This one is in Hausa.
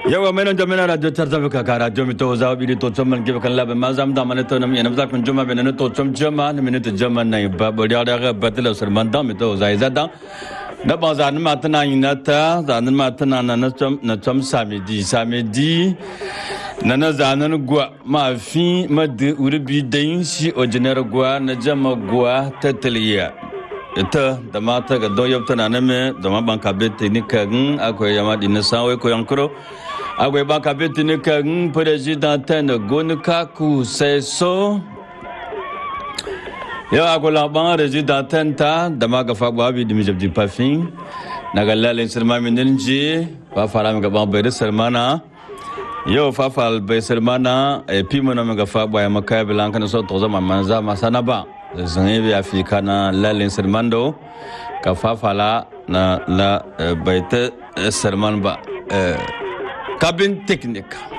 yawa mai nan jami'ar radio tar tafi kaka radio mi to zawo bi to chom man gibe kan labe ma zam da man to nam yana zakun juma be nan to chom jama ni min to jama na ba ba ya da ba tala sar man da mi to zai zada na ba za ni ma tana yin na ta za ni ma tana na na chom na chom samedi samedi na na za na gwa ma fi ma de uri bi da yin shi original gwa na jama gwa tataliya ita da mata ga don yabta na name da ma ban kabe teknika gun akwai yama di na sanwai ko yankuro akwai ban kabe teknika gun president na gonu kaku sai so yau akwai laban resident ta da ma gafa gwabi da mijab di pafin na ga lalin sirma min ninji ba fara mi gaban bai da sirmana yau fafal bai sirmana a fi mana mi gafa gwa ya makaya bilan kan so to zama manza masana ba zane bi afika na lalin sirmando ka fafala na la baita sirman ba kabin teknik